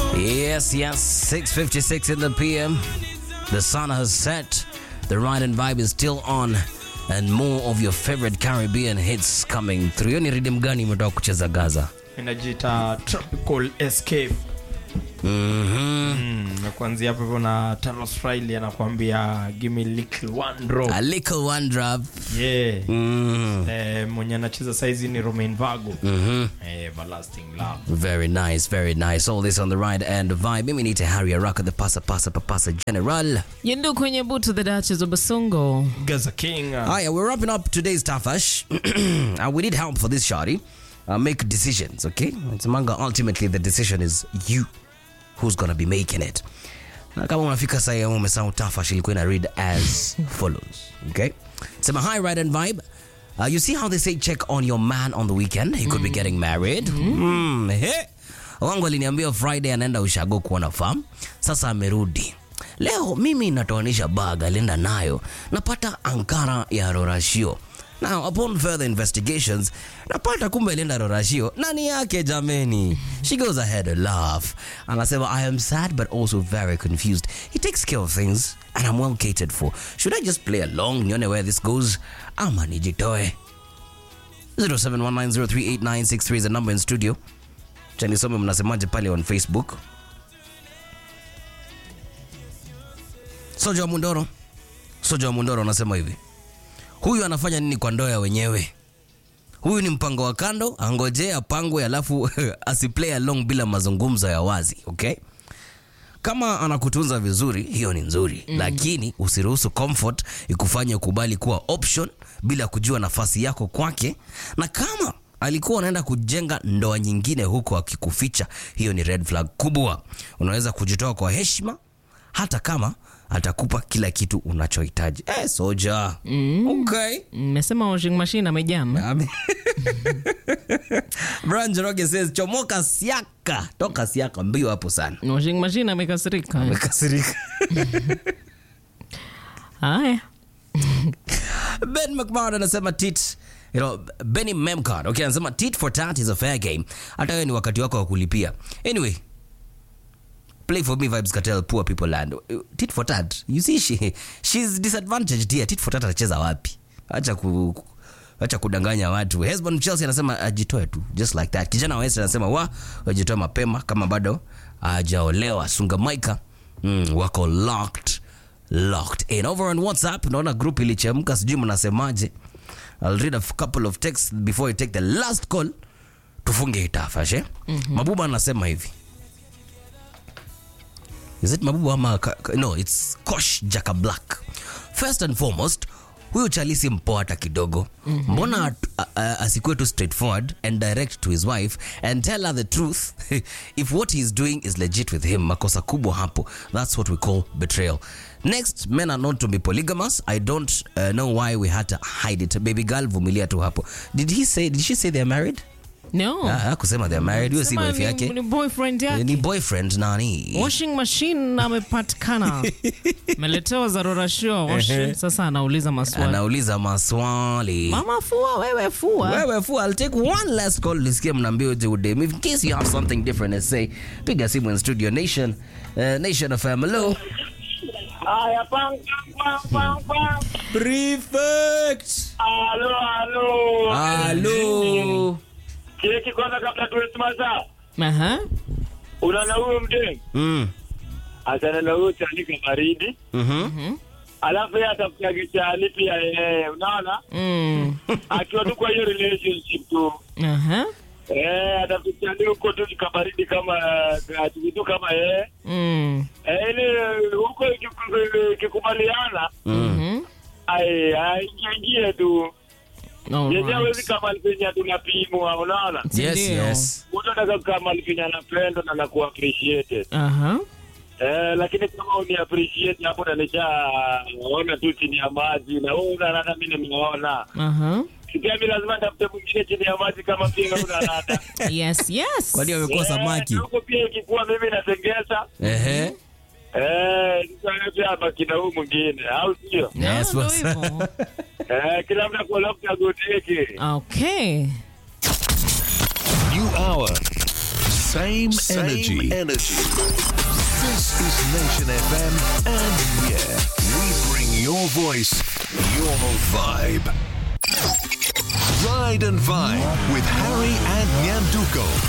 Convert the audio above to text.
Yes, yes, 6.56 in the PM. The sun has set. The ride and vibe is still on. And more of your favorite Caribbean hits coming through. Hiyo ni rhythm gani umetoka kucheza Gaza? inajiita tropical escape Mhm. mm, na kuanzia hapo hivyo na Talos Riley anakuambia give me little one drop A little one drop. yeah Mm. eh, mwenye anacheza saizi ni Romain Vago Mhm. eh, everlasting love Very nice, very nice. All this on the ride and vibe. Mimi need to hurry haraka the pasa pasa papasa general. Yendu kwenye butu the Duchess of Basongo. Gaza King uh, Hiya, we're wrapping up today's Tafash. uh, we need help for this, Shari. Uh, make decisions, okay? It's manga. Ultimately, the decision is you who's gonna be making it. Na kama unafika saa hiyo umesahau Tafash ilikuwa ina read as follows, okay? Sema hi, ride and vibe. Uh, you see how they say check on your man on the weekend? He could be getting married. Mm. He. Wangu aliniambia Friday anaenda ushago kuona farm. Sasa amerudi. Leo mimi natoanisha bag alienda nayo, napata ankara ya Rorashio. Now, upon further investigations, napata kumbe alienda Rorashio nani yake jameni. She goes ahead and laugh. Anasema I am sad but also very confused. He takes care of things and I'm well catered for. Should I just play along nione where this goes ama nijitoe? 0719038963 is the number in studio. Chanisome mnasemaje pale on Facebook? Soja wa Mundoro, Soja wa Mundoro anasema hivi, huyu anafanya nini kwa ndoa ya wenyewe? Huyu ni mpango wa kando, angojee apangwe, alafu asiplay along bila mazungumzo ya wazi. Okay, kama anakutunza vizuri, hiyo ni nzuri mm. Lakini usiruhusu comfort ikufanye ukubali kuwa option bila kujua nafasi yako kwake, na kama alikuwa anaenda kujenga ndoa nyingine huko akikuficha, hiyo ni red flag kubwa. Unaweza kujitoa kwa heshima hata kama atakupa kila kitu unachohitaji. Eh, soja. Okay. Mmesema washing machine amejam. Ame- Brian Njoroge says chomoka siaka, toka siaka mbio hapo sana. Washing machine amekasirika. Amekasirika. Haya. Ben McMahon anasema tit You know, Benny Memcard okay, anasema tit for tat is a fair game. Hata wewe ni wakati wako wa kulipia. Anyway, play for me vibes cartel poor people land. Tit for tat. You see she she's disadvantaged here. Tit for tat atacheza wapi? Acha ku ku- acha kudanganya watu. Hesbon Chelsea anasema ajitoe tu just like that. Kijana wa West anasema wa ajitoe mapema kama bado hajaolewa. Sunga Maika mm, wako locked locked in over on whatsapp naona group ilichemka sijui mnasemaje i'll read a f- couple of texts before you take the last call tufunge itafashe mm-hmm. mabuba anasema hivi is it mabuba ama ka, ka, no it's kosh jaka black first and foremost huyu chalisi mpoa hata kidogo mm-hmm. mbona at- a- a- asikuwe tu straightforward and direct to his wife and tell her the truth if what he's doing is legit with him makosa kubwa hapo that's what we call betrayal next men are known to be polygamous i don't uh, know why we had to hide it baby girl vumilia tu hapo did he say did she say they're married No. Ah, kusema they're married huyo si Sema wife ni- yake Ni boyfriend Eh, yake. ni boyfriend nani Washing machine amepatikana. Meletewa dharura show washing. Sasa anauliza maswali. anauliza maswali Mama fua wewe fua. wewe fu I'll take one last call nisikie mnaambia uje udem in case you have something different to say piga simu in studio nation uh, nation of hello Haya, pang, pang, pang, pang. prefect Halo, halo. hello Keki kwanza kabla tuwesimasa. Aha. Unaona huyo mdeni? mm Achana na huyo chanika baridi. mhm Alafu yeye atafuta kichani pia yeye. Unaona? Mm. Akiwa tu kwa hiyo relationship tu. Aha. Eh, atafuta huko tu kabaridi kama ati tu kama yeye. Mm. Eh, ile huko ikiku- ikikubaliana Mhm. ai aingie tu. Yeye Alright. hawezi kama alifanya tunapimwa, unaona? yes Ndio. yes mtu anaweza kama alifanya anapendwa na nakuwa appreciated Aha. eh, lakini kama uni appreciate hapo na nishaona tu chini ya maji na wewe una rada, mimi nimeona Aha. sikia, mimi lazima nitafute mwingine chini ya maji kama pia una rada Yes, yes. kwani wamekuwa samaki Eh, huko pia ikikuwa mimi natengeza ehe eh, sasa pia baki na huyu mwingine, au sio? No, Yes, ndo boss. hivyo. Eh, kila mtu akuelewa kutagoteke Okay. New hour. Same, energy. energy. This is Nation FM, and yeah, we bring your voice, your vibe. Ride and Vibe with Harry and Nyanduko.